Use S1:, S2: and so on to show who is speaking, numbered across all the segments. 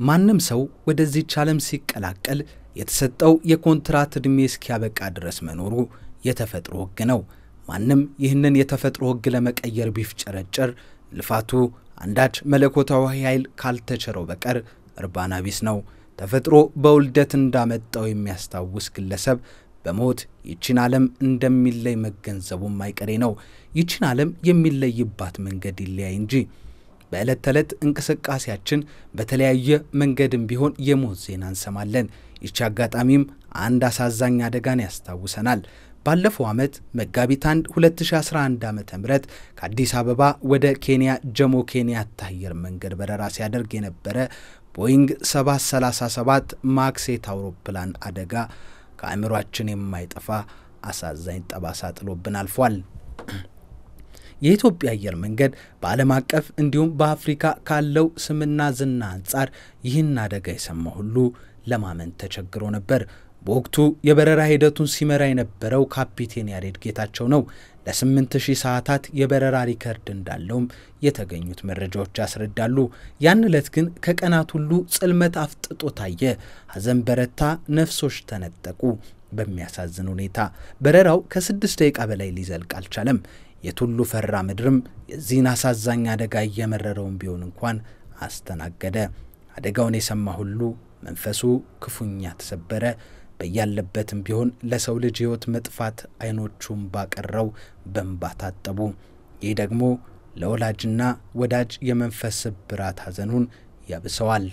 S1: ማንም ሰው ወደዚች ዓለም ሲቀላቀል የተሰጠው የኮንትራት ዕድሜ እስኪያበቃ ድረስ መኖሩ የተፈጥሮ ሕግ ነው። ማንም ይህንን የተፈጥሮ ሕግ ለመቀየር ቢፍጨረጨር ልፋቱ አንዳች መለኮታዊ ኃይል ካልተቸረው በቀር እርባና ቢስ ነው። ተፈጥሮ በውልደት እንዳመጣው የሚያስታውስ ግለሰብ በሞት ይችን ዓለም እንደሚለይ መገንዘቡም አይቀሬ ነው። ይችን ዓለም የሚለይባት መንገድ ይለያይ እንጂ በዕለት ተዕለት እንቅስቃሴያችን በተለያየ መንገድም ቢሆን የሞት ዜና እንሰማለን። ይቺ አጋጣሚም አንድ አሳዛኝ አደጋን ያስታውሰናል። ባለፈው ዓመት መጋቢት 1 2011 ዓ ም ከአዲስ አበባ ወደ ኬንያ ጀሞ ኬንያታ አየር መንገድ በረራ ሲያደርግ የነበረ ቦይንግ 737 ማክሴት አውሮፕላን አደጋ ከአእምሯችን የማይጠፋ አሳዛኝ ጠባሳ ጥሎብን አልፏል። የኢትዮጵያ አየር መንገድ በዓለም አቀፍ እንዲሁም በአፍሪካ ካለው ስምና ዝና አንጻር ይህን አደጋ የሰማ ሁሉ ለማመን ተቸግሮ ነበር። በወቅቱ የበረራ ሂደቱን ሲመራ የነበረው ካፒቴን ያሬድ ጌታቸው ነው። ለ8000 ሰዓታት የበረራ ሪከርድ እንዳለውም የተገኙት መረጃዎች ያስረዳሉ። ያን ዕለት ግን ከቀናት ሁሉ ጽልመት አፍጥጦ ታየ። ሐዘን በረታ፣ ነፍሶች ተነጠቁ። በሚያሳዝን ሁኔታ በረራው ከስድስት ደቂቃ በላይ ሊዘልቅ አልቻለም። የቱሉ ፈራ ምድርም የዚህን አሳዛኝ አደጋ እየመረረውን ቢሆን እንኳን አስተናገደ። አደጋውን የሰማ ሁሉ መንፈሱ ክፉኛ ተሰበረ። በያለበትም ቢሆን ለሰው ልጅ ሕይወት መጥፋት አይኖቹም ባቀረው በእንባ ታጠቡ። ይህ ደግሞ ለወላጅና ወዳጅ የመንፈስ ስብራት ሐዘኑን ያብሰዋል።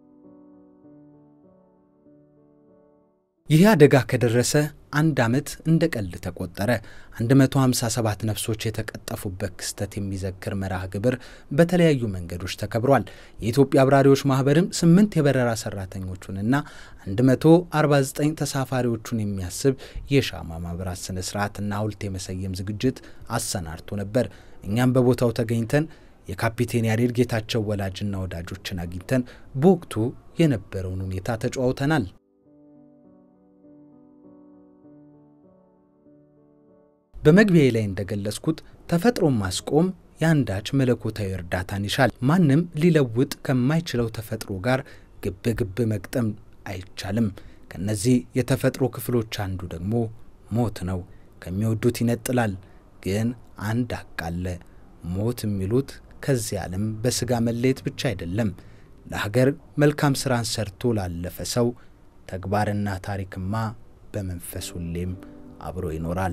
S1: ይህ አደጋ ከደረሰ አንድ ዓመት እንደ ቀልድ ተቆጠረ። 157 ነፍሶች የተቀጠፉበት ክስተት የሚዘክር መርሃ ግብር በተለያዩ መንገዶች ተከብሯል። የኢትዮጵያ አብራሪዎች ማኅበርም ስምንት የበረራ ሰራተኞቹንና 149 ተሳፋሪዎቹን የሚያስብ የሻማ ማብራት ስነ ስርዓትና ሐውልት የመሰየም ዝግጅት አሰናድቶ ነበር። እኛም በቦታው ተገኝተን የካፒቴን ያሬድ ጌታቸው ወላጅና ወዳጆችን አግኝተን በወቅቱ የነበረውን ሁኔታ ተጨዋውተናል። በመግቢያ ላይ እንደገለጽኩት ተፈጥሮን ማስቆም የአንዳች መለኮታዊ እርዳታን ይሻል። ማንም ሊለውጥ ከማይችለው ተፈጥሮ ጋር ግብ ግብ መግጠም አይቻልም። ከነዚህ የተፈጥሮ ክፍሎች አንዱ ደግሞ ሞት ነው። ከሚወዱት ይነጥላል። ግን አንድ ሀቅ አለ። ሞት የሚሉት ከዚህ ዓለም በሥጋ መለየት ብቻ አይደለም። ለሀገር መልካም ሥራን ሰርቶ ላለፈ ሰው ተግባርና ታሪክማ በመንፈስ ሁሌም አብሮ ይኖራል።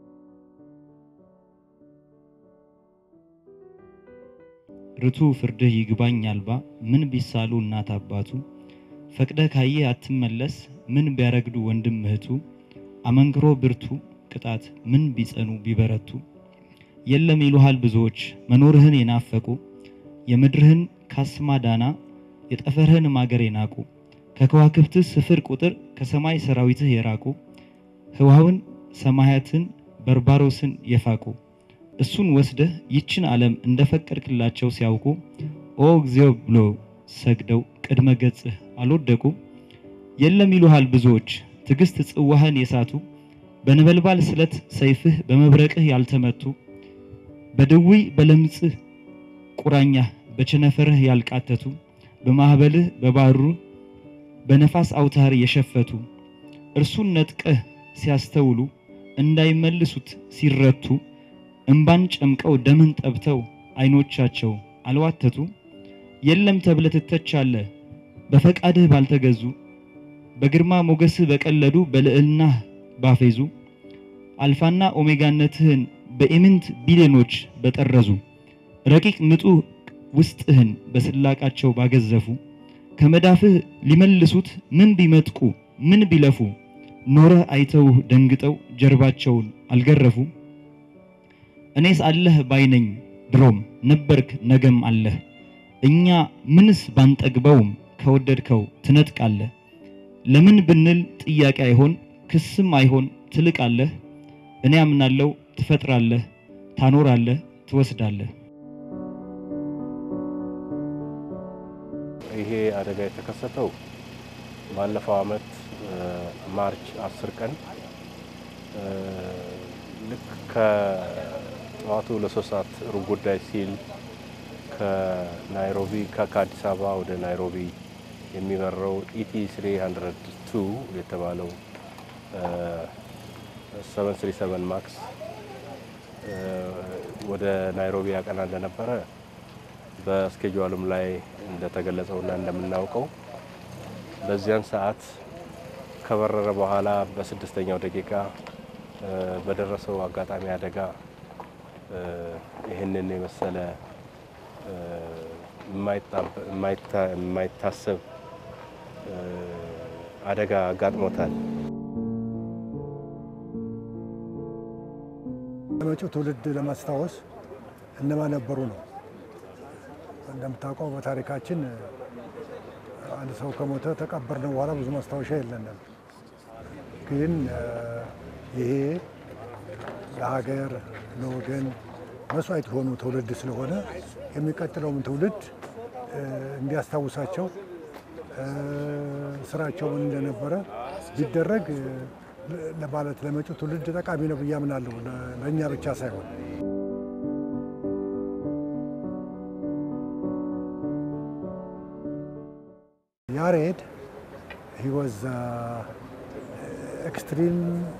S2: ርቱ ፍርድህ ይግባኝ አልባ ምን ቢሳሉ እናት አባቱ ፈቅደህ ካየህ አትመለስ ምን ቢያረግዱ ወንድም እህቱ አመንክሮ ብርቱ ቅጣት ምን ቢጸኑ ቢበረቱ የለም ይሉሃል ብዙዎች መኖርህን የናፈቁ የምድርህን ካስማ ዳና የጠፈርህን ማገር የናቁ ከከዋክብትህ ስፍር ቁጥር ከሰማይ ሰራዊትህ የራቁ ህዋውን ሰማያትን በርባሮስን የፋቁ እሱን ወስደህ ይችን ዓለም እንደፈቀድክላቸው ሲያውቁ ኦ እግዚኦ ብሎ ሰግደው ቅድመ ገጽህ አልወደቁ። የለም ይሉሃል ብዙዎች ትዕግስት ጽዋህን የሳቱ በነበልባል ስለት ሰይፍህ በመብረቅህ ያልተመቱ በድውይ በለምጽህ ቁራኛህ በቸነፈርህ ያልቃተቱ በማኅበልህ በባሩ በነፋስ አውታር የሸፈቱ እርሱን ነጥቀህ ሲያስተውሉ እንዳይመልሱት ሲረቱ እምባን ጨምቀው ደምን ጠብተው አይኖቻቸው አልዋተቱ። የለም ተብለህ ትተቻለህ በፈቃድህ ባልተገዙ በግርማ ሞገስህ በቀለዱ በልዕልናህ ባፌዙ አልፋና ኦሜጋነትህን በኢምንት ቢሊዮኖች በጠረዙ ረቂቅ ንጡህ ውስጥህን በስላቃቸው ባገዘፉ ከመዳፍህ ሊመልሱት ምን ቢመጥቁ ምን ቢለፉ ኖረህ አይተውህ ደንግጠው ጀርባቸውን አልገረፉ። እኔስ አለህ ባይነኝ ድሮም ነበርክ ነገም አለህ እኛ ምንስ ባንጠግበውም ከወደድከው ትነጥቃለህ። ለምን ብንል ጥያቄ አይሆን ክስም አይሆን ትልቃለህ። እኔ አምናለው ትፈጥራለህ፣ ታኖራለህ፣ ትወስዳለህ።
S3: ይሄ አደጋ የተከሰተው ባለፈው ዓመት ማርች አስር ቀን ልክ ከጠዋቱ ለሶስት ሰዓት ሩብ ጉዳይ ሲል ከናይሮቢ ከአዲስ አበባ ወደ ናይሮቢ የሚበረው ኢቲ 302 የተባለው 737 ማክስ ወደ ናይሮቢ ያቀና እንደነበረ በስኬጁሉም ላይ እንደተገለጸውና እንደምናውቀው በዚያን ሰዓት ከበረረ በኋላ በስድስተኛው ደቂቃ በደረሰው አጋጣሚ አደጋ ይህንን የመሰለ የማይታሰብ አደጋ አጋጥሞታል።
S4: ለመጪው ትውልድ ለማስታወስ እነማን ነበሩ ነው። እንደምታውቀው በታሪካችን አንድ ሰው ከሞተ ተቀበርነው በኋላ ብዙ ማስታወሻ የለንም። ግን ይሄ ለሀገር ለወገን መስዋዕት የሆኑ ትውልድ ስለሆነ የሚቀጥለውም ትውልድ እንዲያስታውሳቸው ስራቸው ምን እንደነበረ ቢደረግ ለማለት ለመጪው ትውልድ ጠቃሚ ነው ብዬ አምናለሁ። ለእኛ ብቻ ሳይሆን ያሬድ ሂ ዋዝ ኤክስትሪም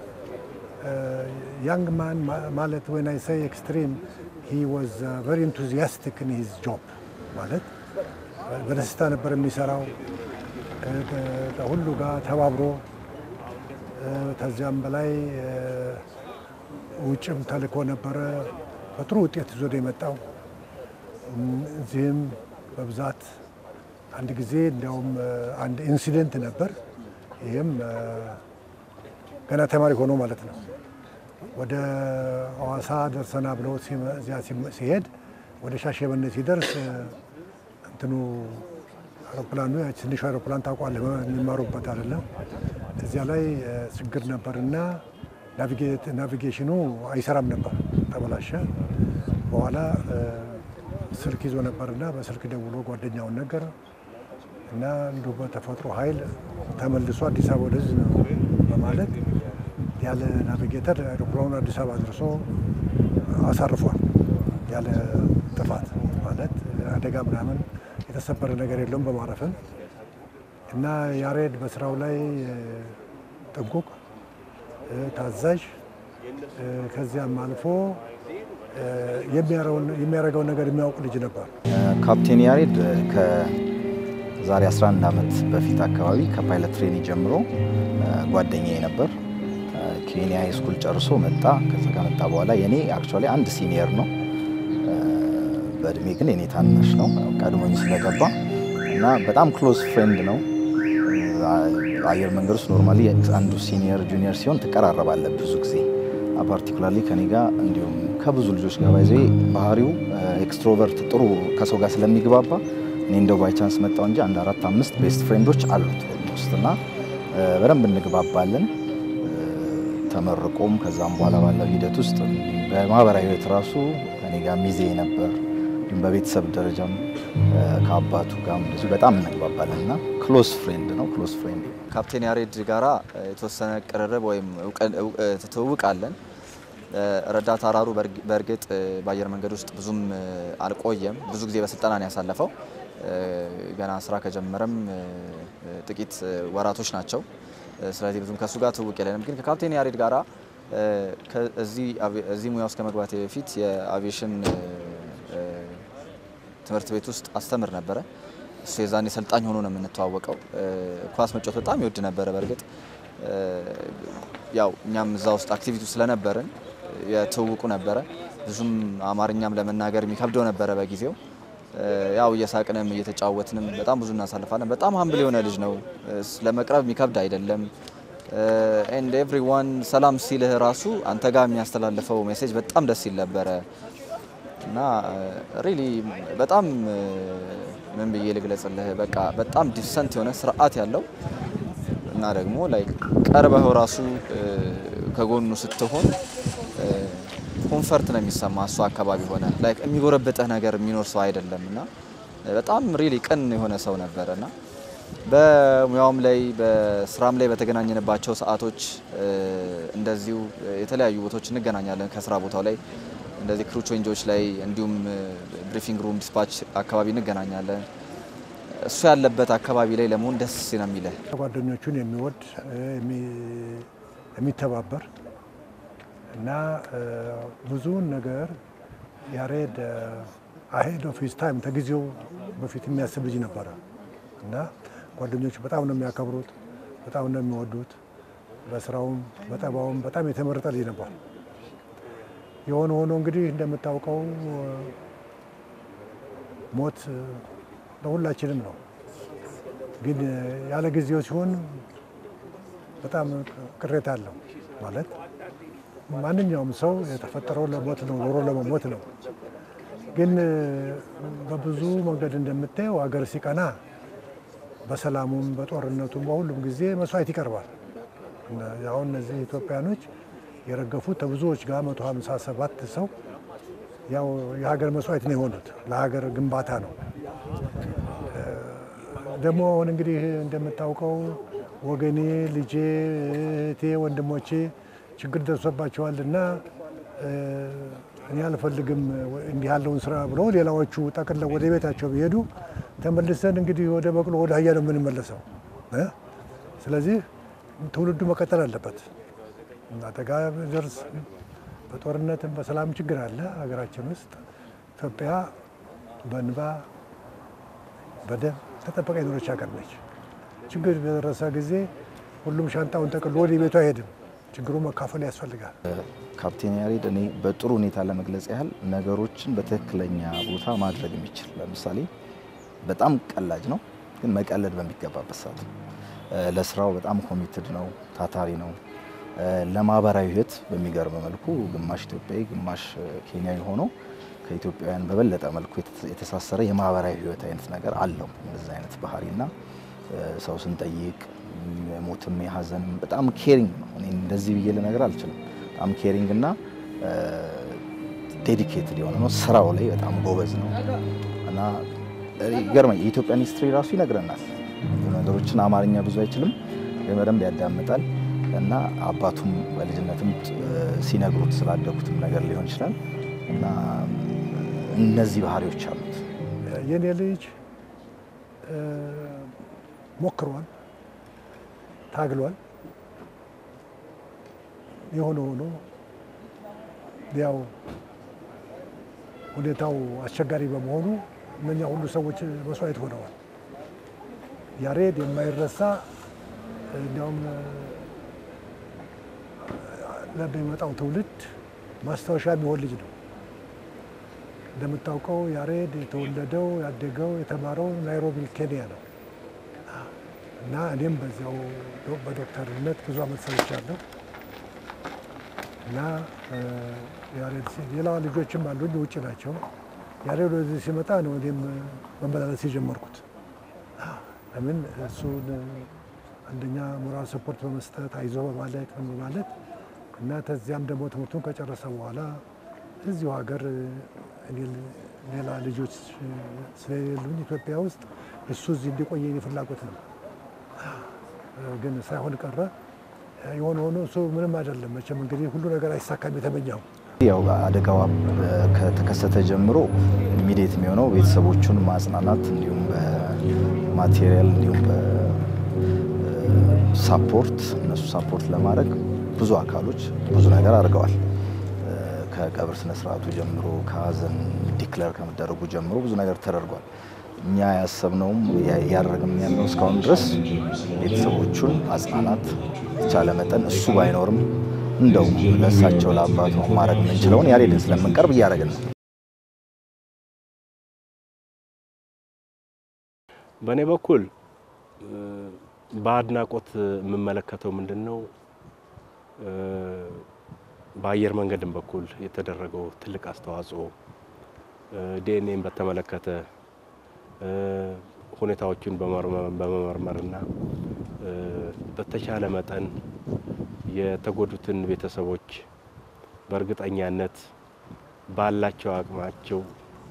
S4: ያንግ ማን ማለት ወን አይ ሳይ ኤክስትሪም ሂ ዋዝ ቨሪ ኢንቱዚያስቲክ ኢን ሂዝ ጆብ ማለት በደስታ ነበር የሚሰራው ከሁሉ ጋር ተባብሮ ከዚያም በላይ ውጭም ተልኮ ነበረ። በጥሩ ውጤት ይዞ ነው የመጣው። እዚህም በብዛት አንድ ጊዜ እንዲያውም አንድ ኢንሲደንት ነበር። ይህም ገና ተማሪ ሆኖ ማለት ነው ወደ ሐዋሳ ደርሰና ብሎ እዚያ ሲሄድ ወደ ሻሸመኔ ሲደርስ እንትኑ አውሮፕላኑ ትንሹ አውሮፕላን ታውቋለህ፣ የሚማሩበት አይደለም። እዚያ ላይ ችግር ነበርና ናቪጌሽኑ አይሰራም ነበር፣ ተበላሸ። በኋላ ስልክ ይዞ ነበርና በስልክ ደውሎ ጓደኛውን ነገር እና እንዲሁ በተፈጥሮ ኃይል ተመልሶ አዲስ አበባ ወደዚህ ነው በማለት ያለ ናቪጌተር አውሮፕላኑን አዲስ አበባ አድርሶ አሳርፏል። ያለ ጥፋት ማለት አደጋ ምናምን የተሰበረ ነገር የለውም በማረፍም እና ያሬድ በስራው ላይ ጥንቁቅ፣ ታዛዥ ከዚያም አልፎ የሚያደርገውን ነገር የሚያውቅ ልጅ ነበር።
S5: ካፕቴን ያሬድ ከዛሬ 11 ዓመት በፊት አካባቢ ከፓይለት ትሬኒ ጀምሮ ጓደኛዬ ነበር። ኬንያ ሃይስኩል ጨርሶ መጣ። ከዛ ከመጣ በኋላ የኔ አክቹዋሊ አንድ ሲኒየር ነው፣ በእድሜ ግን የኔ ታናሽ ነው ቀድሞኝ ስለገባ እና በጣም ክሎዝ ፍሬንድ ነው። አየር መንገድ ውስጥ ኖርማሊ አንዱ ሲኒየር ጁኒየር ሲሆን ትቀራረባለህ ብዙ ጊዜ ፓርቲኩላርሊ ከኔ ጋር እንዲሁም ከብዙ ልጆች ጋር ባይዘ ባህሪው ኤክስትሮቨርት ጥሩ ከሰው ጋር ስለሚግባባ እኔ እንደው ባይ ቻንስ መጣው እንጂ አንድ አራት አምስት ቤስት ፍሬንዶች አሉት ውስጥ እና በደንብ እንግባባለን። ተመርቆም ከዛም በኋላ ባለው ሂደት ውስጥ በማህበራዊ ህይወት ራሱ ከኔ ጋር ሚዜ ነበር። እንዲሁም በቤተሰብ ደረጃም ከአባቱ ጋር እንደዚሁ በጣም እንግባባለን እና ክሎስ ፍሬንድ ነው። ክሎስ ፍሬንድ
S6: ካፕቴን ያሬድ ጋራ የተወሰነ ቅርርብ ወይም ትውውቅ አለን። ረዳት አራሩ በእርግጥ በአየር መንገድ ውስጥ ብዙም አልቆየም። ብዙ ጊዜ በስልጠና ነው ያሳለፈው። ገና ስራ ከጀመረም ጥቂት ወራቶች ናቸው። ስለዚህ ብዙም ከእሱ ጋር ትውውቅ የለንም። ግን ከካፕቴን ያሬድ ጋራ እዚህ ሙያ ውስጥ ከመግባቴ በፊት የአቪዬሽን ትምህርት ቤት ውስጥ አስተምር ነበረ። እሱ የዛኔ ሰልጣኝ ሆኖ ነው የምንተዋወቀው። ኳስ መጫወት በጣም ይወድ ነበረ። በእርግጥ ያው እኛም እዛ ውስጥ አክቲቪቲ ስለነበርን የትውውቁ ነበረ። ብዙም አማርኛም ለመናገር የሚከብደው ነበረ በጊዜው። ያው እየሳቅንም እየተጫወትንም በጣም ብዙ እናሳልፋለን። በጣም ሀምብል የሆነ ልጅ ነው። ለመቅረብ የሚከብድ አይደለም። ኤንድ ኤቭሪዋን ሰላም ሲልህ ራሱ አንተ ጋር የሚያስተላልፈው ሜሴጅ በጣም ደስ ይል ነበረ እና ሪሊ በጣም ምን ብዬ ልግለጽልህ፣ በቃ በጣም ዲሰንት የሆነ ስርዓት ያለው እና ደግሞ ላይ ቀርበው ራሱ ከጎኑ ስትሆን ኮንፈርት ነው የሚሰማ እሱ አካባቢ ሆነ ላይክ የሚጎረብጥህ ነገር የሚኖር ሰው አይደለም እና በጣም ሪሊ ቅን የሆነ ሰው ነበረ እና በሙያውም ላይ በስራም ላይ በተገናኘንባቸው ሰዓቶች እንደዚሁ የተለያዩ ቦታዎች እንገናኛለን። ከስራ ቦታው ላይ እንደዚህ ክሩ ቼንጆች ላይ እንዲሁም ብሪፊንግ ሩም ዲስፓች አካባቢ እንገናኛለን። እሱ ያለበት አካባቢ ላይ ለመሆን ደስ ነው የሚልህ።
S4: ጓደኞቹን የሚወድ የሚ- የሚተባበር እና ብዙውን ነገር ያሬድ አሄድ ኦፍ ሂዝ ታይም ከጊዜው በፊት የሚያስብ ልጅ ነበረ እና ጓደኞቹ በጣም ነው የሚያከብሩት፣ በጣም ነው የሚወዱት። በስራውም በጠባውም በጣም የተመረጠ ልጅ ነበር። የሆነ ሆኖ እንግዲህ እንደምታውቀው ሞት ለሁላችንም ነው። ግን ያለ ጊዜው ሲሆን በጣም ቅሬታ አለው። ማለት ማንኛውም ሰው የተፈጠረው ለሞት ነው፣ ኖሮ ለመሞት ነው። ግን በብዙ መንገድ እንደምታየው ሀገር ሲቀና በሰላሙም በጦርነቱም በሁሉም ጊዜ መስዋዕት ይቀርባል። አሁን እነዚህ ኢትዮጵያኖች የረገፉት ከብዙዎች ጋር 157 ሰው ያው የሀገር መስዋዕት ነው የሆኑት ለሀገር ግንባታ ነው። ደግሞ አሁን እንግዲህ እንደምታውቀው ወገኔ፣ ልጄ፣ እህቴ፣ ወንድሞቼ ችግር ደርሶባቸዋል እና እኔ አልፈልግም እንዲህ ያለውን ስራ ብለው ሌላዎቹ ጠቅልለው ወደ ቤታቸው ቢሄዱ ተመልሰን እንግዲህ ወደ በቅሎ ወደ አህያ ነው የምንመለሰው እ ስለዚህ ትውልዱ መቀጠል አለበት። አደጋ ደርስ በጦርነትም በሰላም ችግር አለ ሀገራችን ውስጥ። ኢትዮጵያ በእንባ በደም ተጠበቀ የኖረች ሀገር ነች። ችግር በደረሰ ጊዜ ሁሉም ሻንጣውን ጠቅሎ ወደ ቤቱ አይሄድም። ችግሩ መካፈል ያስፈልጋል።
S5: ካፕቴን ያሬድ እኔ በጥሩ ሁኔታ ለመግለጽ ያህል ነገሮችን በትክክለኛ ቦታ ማድረግ የሚችል ለምሳሌ በጣም ቀላጅ ነው፣ ግን መቀለድ በሚገባበት ሰዓት ነው። ለስራው በጣም ኮሚትድ ነው፣ ታታሪ ነው። ለማህበራዊ ህይወት በሚገርም መልኩ ግማሽ ኢትዮጵያዊ ግማሽ ኬንያዊ ሆኖ ከኢትዮጵያውያን በበለጠ መልኩ የተሳሰረ የማህበራዊ ህይወት አይነት ነገር አለው። እንደዚህ አይነት ባህሪና ሰው ስንጠይቅ የሞትም የሀዘንም በጣም ኬሪንግ ነው። እኔ እንደዚህ ብዬ ልነገር አልችልም። በጣም ኬሪንግ እና ዴዲኬትድ የሆነ ነው። ስራው ላይ በጣም ጎበዝ ነው እና ይገርመኝ የኢትዮጵያን ሂስትሪ ራሱ ይነግረናል። ነገሮችን አማርኛ ብዙ አይችልም፣ ግን በደንብ ያዳምጣል እና አባቱም በልጅነትም ሲነግሩት ስላደጉትም ነገር ሊሆን ይችላል እና እነዚህ ባህሪዎች አሉት።
S4: የኔ ልጅ ሞክሯል፣ ታግሏል። የሆነ ሆኖ ያው ሁኔታው አስቸጋሪ በመሆኑ እነኛ ሁሉ ሰዎች መስዋዕት ሆነዋል። ያሬድ የማይረሳ እንዲያውም ለሚመጣው ትውልድ ማስታወሻ የሚሆን ልጅ ነው። እንደምታውቀው ያሬድ የተወለደው ያደገው የተማረው ናይሮቢ ኬንያ ነው እና እኔም በዚያው በዶክተርነት ብዙ ዓመት ሰርቻለሁ እና ያሬድ ሌላ ልጆችም አሉኝ ውጭ ናቸው። ያሬድ ወደዚህ ሲመጣ ነው እኔም መመላለስ የጀመርኩት። ለምን እሱን አንደኛ ሞራል ሰፖርት በመስጠት አይዞ በማለት ምን በማለት እና ተዚያም ደግሞ ትምህርቱን ከጨረሰ በኋላ እዚሁ ሀገር ሌላ ልጆች ስለሌሉኝ ኢትዮጵያ ውስጥ እሱ እዚህ እንዲቆየ የኔ ፍላጎት ነው። ግን ሳይሆን ቀረ። የሆነ ሆኖ እሱ ምንም አይደለም። መቼም እንግዲህ ሁሉ ነገር አይሳካም የተመኘው
S5: ያው አደጋዋ ከተከሰተ ጀምሮ ኢሚዲየት የሚሆነው ቤተሰቦቹን ማጽናናት እንዲሁም በማቴሪያል እንዲሁም በሳፖርት እነሱ ሳፖርት ለማድረግ ብዙ አካሎች ብዙ ነገር አድርገዋል። ከቀብር ስነስርዓቱ ጀምሮ ከሀዘን ዲክለር ከመደረጉ ጀምሮ ብዙ ነገር ተደርጓል። እኛ ያሰብነውም ያደረግም ያለው እስካሁን ድረስ ቤተሰቦቹን ማጽናናት የተቻለ መጠን እሱ ባይኖርም እንደው ለእሳቸው ለአባቱ ማድረግ የምንችለውን ያሬድን ስለምንቀርብ እያደረግን ነው።
S3: በእኔ በኩል በአድናቆት የምመለከተው ምንድን ነው በአየር መንገድም በኩል የተደረገው ትልቅ አስተዋጽኦ ዲኤንኤን በተመለከተ ሁኔታዎችን በመመርመርና በተቻለ መጠን የተጎዱትን ቤተሰቦች በእርግጠኛነት ባላቸው አቅማቸው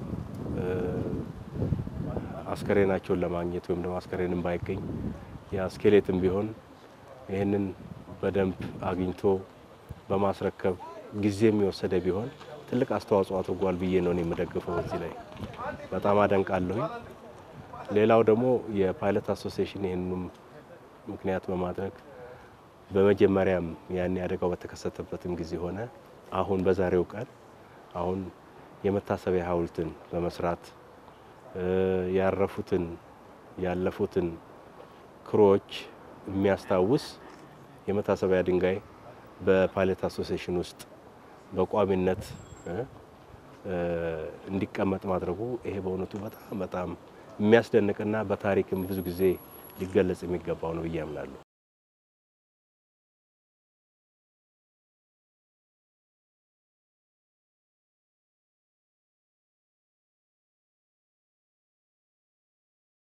S3: አስከሬናቸውን ለማግኘት ወይም ደግሞ አስከሬንም ባይገኝ የስኬሌትም ቢሆን ይህንን በደንብ አግኝቶ በማስረከብ ጊዜ የሚወሰደ ቢሆን ትልቅ አስተዋጽኦ አድርጓል ብዬ ነው የምደግፈው። እዚህ ላይ በጣም አደንቃለሁኝ። ሌላው ደግሞ የፓይለት አሶሲዬሽን ይህንንም ምክንያት በማድረግ በመጀመሪያም ያኔ አደጋው በተከሰተበትም ጊዜ ሆነ አሁን በዛሬው ቀን አሁን የመታሰቢያ ሐውልትን በመስራት ያረፉትን ያለፉትን ክሮች የሚያስታውስ የመታሰቢያ ድንጋይ በፓይለት አሶሲዬሽን ውስጥ በቋሚነት እንዲቀመጥ ማድረጉ ይሄ በእውነቱ በጣም በጣም የሚያስደንቅና በታሪክም ብዙ ጊዜ ሊገለጽ የሚገባው ነው ብዬ አምናለሁ።